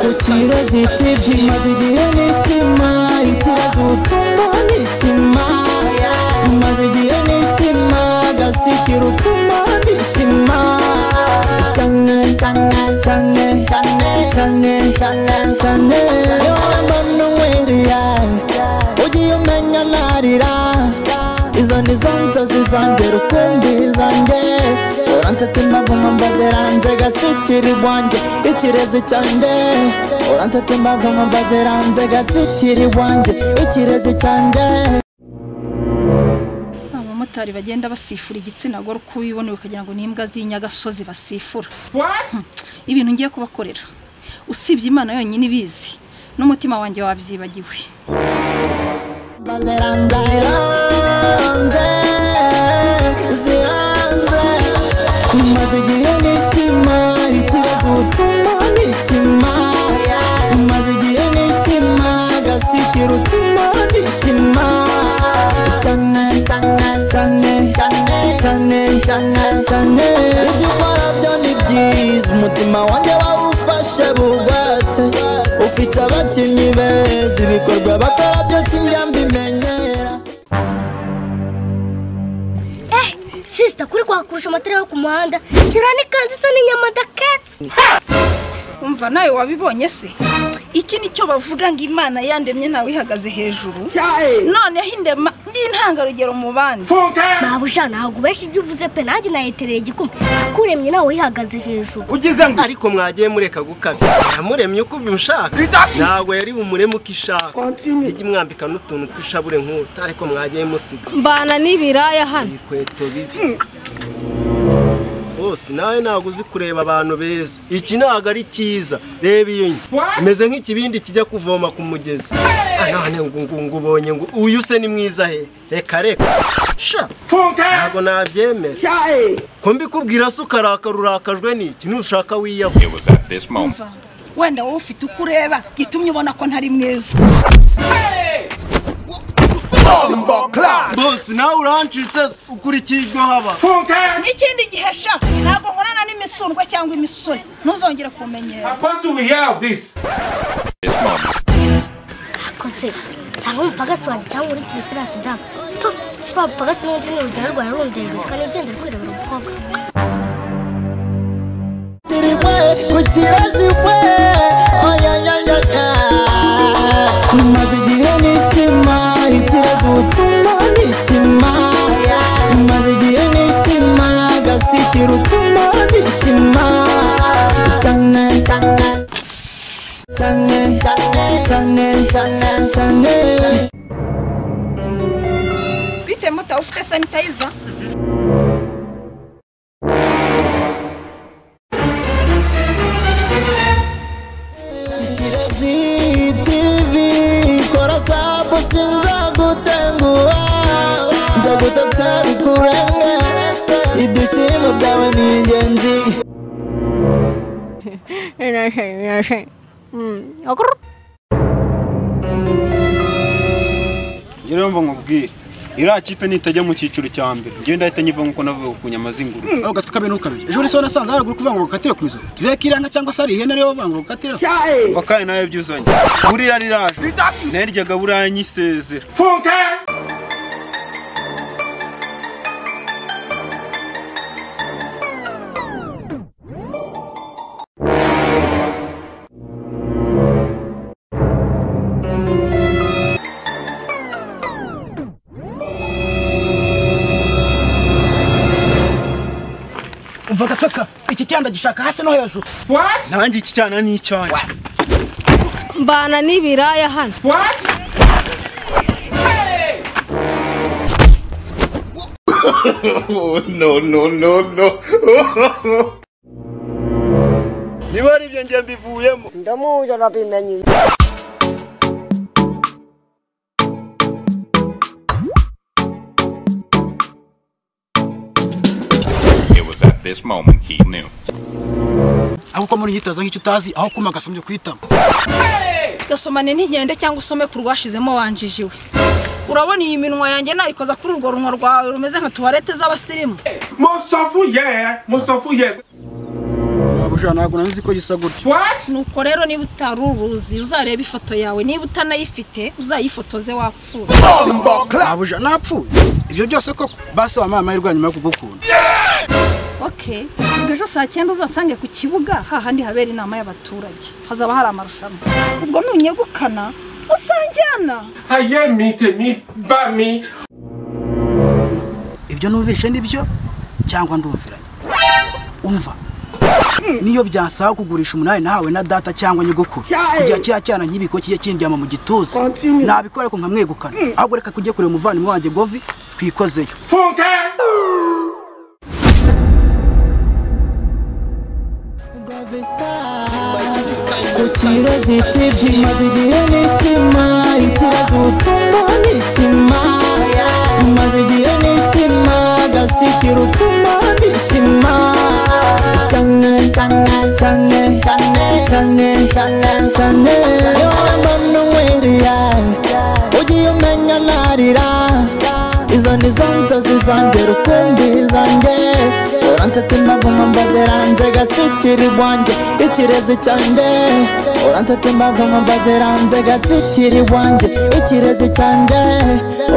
gutira zitibye maze igihe nishima ikibazo utuma nishima maze igihe nishima gasikira utuma nishima cyane cyane cyane cyane cyane cyane cyane yora mbona unywereye ugiye umenya narira izo ni zo nzozi zanjye rukumbi zanjye urantete mbavuma mbaziranze gasikiri bwanjye ikirezi cyanjye urantete mbavuma mbaziranze gasikiri bwanjye ikirezi cyanjye abamotari bagenda basifura igitsina gore uko ubibona ukagira ngo ni imbwa z'inyagasozi basifura Hmm. ibintu ngiye kubakorera usibye imana yonyine ibizi n'umutima wanjye wabyibagiwe mbaziranze ziranze ziranze maze igihe nishima ikibazo utuma nishima maze igihe nishima gasikira utuma nishima cyane cyane cyane cyane cyane cyane cyane ibyo ukora byo ni byiza umutima wanjye wawufashe bugwate ufite abakinnyi beza ibikorwa bakora byose njya mbimenyera sisita kuri kwakurusha amatara yo ku muhanda iriya ni kanzu isa n'inyama da kesi umva nawe wabibonye se iki ni cyo bavuga ngo imana yandemye nawe ihagaze hejuru noneho indema ndi intangarugero mu bandi mabuja ntabwo ubeshya ibyo uvuze pe nanjye nayetereye igikumi kuremye nawe yihagaze hejuru ugize ngo ariko mwagiye mureka gukabya yamuremye uko bimushaka ntabwo yari bumureme uko ishaka ijye umwambika n'utuntu tw'ishabure nk'utu ariko mwagiye musiga mbana n'ibiraya hano ibikweto bibi rwose nawe ntabwo uzi kureba abantu beza iki ntabwo ari cyiza reba iyo nyo imeze nk'ikibindi kijya kuvoma ku mugezi Ah, none ngo ngo ngo ubonye ngo uyu se ni mwiza he reka reka sha ntabwo nabyemera ko mbikubwira se ukarakara urakajwe n'iki nushaka wiyaho It was at this moment. umva wenda wowe ufite uko ureba gitumye ubona ko ntari mwiza bose nawe urancitse se, ukurikiye iryo haba n'ikindi gihe sha ntabwo nkorana n'imisundwe cyangwa imisore ntuzongere kumenyera This moment. akoze nsanga umupagasi wanjye cyangwa uri telefone ati ndaga to wa mupagasi n'undi ni urugero rwawe rundejwe kandi igenda rwirebera umukobwa kirigwe ku kirazi kwe oyayayaya maze igihe nishima ikirazi utuma nishima maze igihe nishima gasikira utuma nishima cyane cyane cyane cyane cyane cyane cyane bite mutawe ufite sanitayiza Kirezi TV kora sabu sinzagutenguha nzagusetsa bikurenge ibyishimo byawe ni ingenzi ngira yumva nkubwire iriya kipe nitajya mu cyiciro cya mbere ngenda ahita nyiva nk'uko navuga ku nyama z'ingurube aho gato kabe ntukabe ejo uri so nasanze haruguru kuvuga ngo gukatire ku izo tuvuye ko iranga cyangwa se ari ihene ariyo bavuga ngo gukatireho ngo kandi nawe byuzanye buriya riraje naryaga buriya nyisezera umva gakaka iki cyanda gishaka hasi no hejuru nanjye iki cyana ni icyanjye mbana n'ibiraya hano niba ari ibyo ngiye mbivuyemo ndamuzi arabimenye It was at this moment he knew. ahubwo muri yitaza nk'icyo utazi aho kuma agasumbye kuhitamo gasomane n'inkende cyangwa usome ku rwashizemo wanjijiwe urabona iyi minwa yanjye nayikoza kuri urwo runwa rwawe rumeze nka tuwarete z'abasirimu waba buja ntabwo nari nzi ko gisa gutya nuko rero niba utari uruzi uzarebe ifoto yawe niba utanayifite uzayifotoze wapfuye nta buja napfuye ibyo byose koko basi wampaye amahirwe ya nyuma yo kugukunda okay ubwo ejo saa cyenda uzasange ku kibuga hahandi habera inama y'abaturage hazaba hari amarushanwa ubwo nunyegukana usanjyana ibyo numvishe nibyo cyangwa ndumviranye umva niyo byasaba kugurisha umunani nahawe na data cyangwa nyogokuru kugira cya cyana nk'ibiko kijye kindyama mu gituza nabikora ariko nkamwegukana ahubwo reka kujye kureba umuvandimwe wanjye govi twikozeyo kukibazo TV maze igihe nishima ikibazo utuma nishima maze igihe nishima gasikira utuma nishima cyane cyane cyane cyane cyane cyane cyane iyo mbona unywerera ugiye umenya narira izo ni zo nzozi zanjye rukumbi zanjye urantete mbavuma mbaziranze gasikira iwanjye ikirezi cyanjye urantete mbavuma mbaziranze gasikira iwanjye ikirezi cyanjye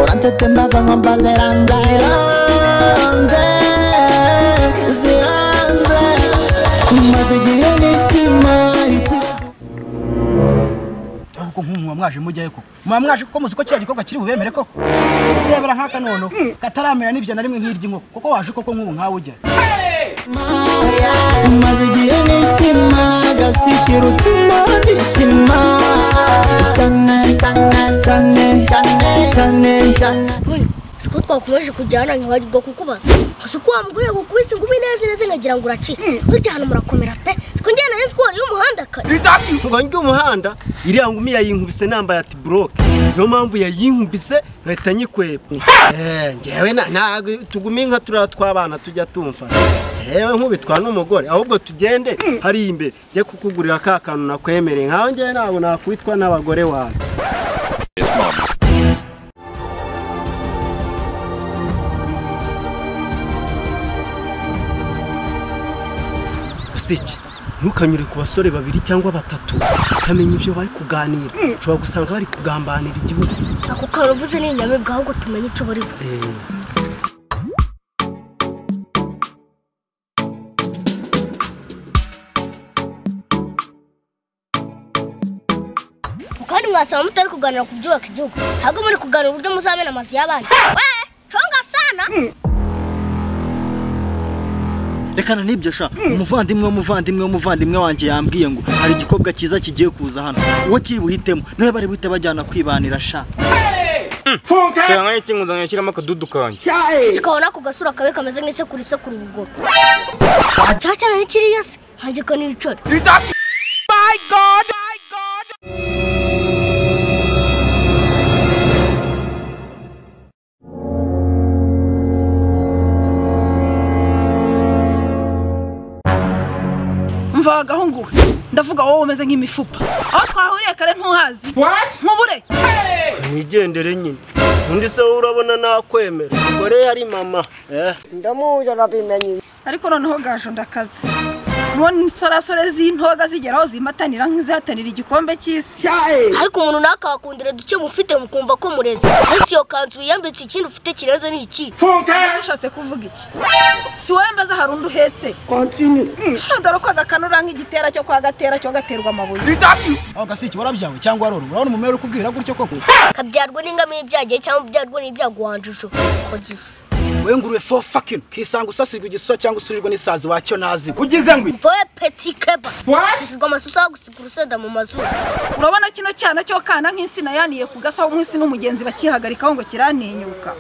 urantete mbavuma mbaziranze ziranze ziranze maze igihe nishima ikirezi ahubwo nk'ubu muba mwaje mujyayo koko muba mwaje kuko muzi ko kiriya gikorwa kiri bubemere koko rebera nk'aka noneho kataramera n'ibyo na rimwe nk'iry'inkoko kuko waje koko nk'ubu nkawe ujyayo maya maze igihe nishima gasikira utuma nishima cyane cyane cyane cyane cyane cyane siko twakomeje kujyana nkabajya kukubaza gusa uko wamuguriye gukubise ngo ube neza neza nkagira ngo uracike burya hano murakomera pe siko njyana nari twari y'umuhanda kare nkuba njya umuhanda iriya ngumi yayinkubise nambaye ati buroke niyo mpamvu yayinkubise ngahita nyikwepwa Eh, ngewe na- ntabwo tugume nka turiya tw'abana tujya tumva yewe nkubitwa n'umugore ahubwo tugende hariya imbere njye kukugurira ka kantu nakwemereye nkawe ngewe ntabwo nakwitwa n'abagore wawe This moment. gaseke ntukanyure ku basore babiri cyangwa batatu utamenya ibyo bari kuganira ushobora gusanga bari kugambanira igihugu ako kantu uvuze ni inyamibwa ahubwo tumenye icyo bari bo kandi mwasaba mutari kuganira ku byubaka igihugu ahubwo muri kuganira uburyo muzamena amazu y'abandi we conga sana rekana n'ibyo sha umuvandimwe w'umuvandimwe w'umuvandimwe wanjye yambwiye ngo hari igikobwa cyiza kigiye kuza hano uwo kibuhitemo niwe bari buhite bajyana kwibanira sha cyangwa iki ngo nzanye ashyiramo akadudu kanjye tukabona ku gasura kabe kameze nk'isekuru isekura ubugoro cya cyane ni kiriya se hagiko n'ibicori mvagaho nguwe ndavuga wowe umeze nk'imifupa aho twahuriye kare ntuhazi nkubure mwigendere nyine undi se wowe urabona nakwemera gore yari mama eh ariko noneho gaju ndakaze kubona insorasore z'intoga zigeraho zimatanira nk'izihatanira igikombe cy'isi ariko umuntu runaka wakundira duke mufite mukumva ko mureze ariko iyo kanzu wiyambitse ikindi ufite kirenze ni iki mbese ushatse kuvuga iki si wowe mbaza hari undi uhetse dore ko agakanura nk'igitera cyo kwa gatera cyo gaterwa amabuye aho gasiki warabyawe cyangwa warora urabona umumero ukubwira gutyo koko kabyarwa n'ingamiya ibyagiye cyangwa byarwa n'ibyago wanjije uko gisa we nguruwe fo fakino kisanga usasirwa igisura cyangwa usurirwa n'isazi wacyo nazi ugize ngo voye peti keba sisirwa amasusa yo gusiga urusenda mu mazuru urabona kino cyana cyo kana nk'insina yaniye ku gasa w'umunsi n'umugenzi bakihagarikaho ngo kiraninyuka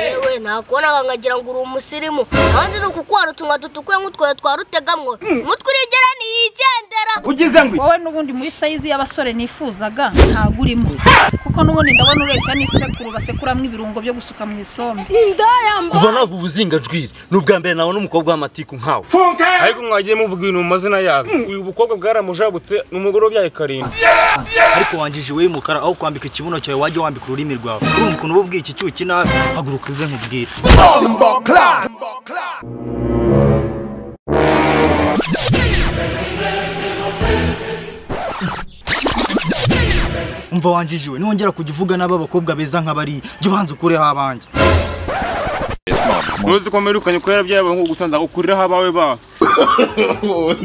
yewe nakonaga nkagira ngo uri umusirimu kandi ni uku kwara utumwa dutukuye nk'utwoya twa rutegamwo umutwe urigera ntiyigendera ugize ngo wowe n'ubundi muri sayizi y'abasore nifuzaga ntago urimo kuko n'ubundi ndabona ureshya n'isekuru basekuramo ibirungo byo gusuka mu isombe kuva nava ubuzinga njwiri ni ubwa mbere nabona umukobwa w'amatiku nkawe ariko mwagiye muvuga ibintu mu mazina yabo uyu bukobwa bwaramujabutse ni umugore wabyaye karindwi ariko wangije iwe y'umukara aho kwambika ikibuno cyawe wajya wambika ururimi rwawe urumva ukuntu uba ubwiye iki cyuki nabi haguruka uze nkubwire umva wanjije we nongera kujya uvuga n'ab'abakobwa beza nk'abariya jya ubanza ukureho abanjye muzi ko mperukanye kubera byabo ngo gusa nzagukuriraho abawe ba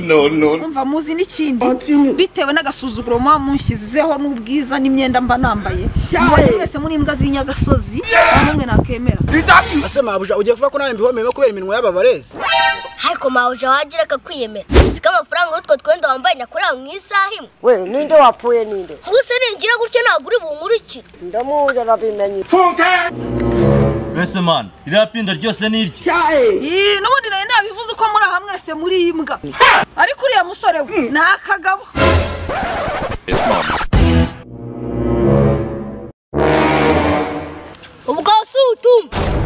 no no mva muzi n'ikindi bitewe n'agasuzuguro muba munshyizeho n'ubwiza n'imyenda mba nambaye mubanye mwese muri imbwa z'inyagasozi nta n'umwe nakemera ese mabuja ugiye kuvuga ko nawe mbihomeyemo kubera iminwa y'ababarezi ariko mawuje wagira akakwiyemera siko amafaranga y'utwo twenda wambaye nyakurira mu isaha imwe we ninde wapfuye ninde ubu se ningira gutya ntabwo uri bunkurikire ndamuzi arabimenye mbese mani ririya pinda ryose ni iryo Ih, n'ubundi nawe nabivuze uko muri aha mwese muri iyi mbwa ariko uriya musore we ni akagabo ubwo si utumva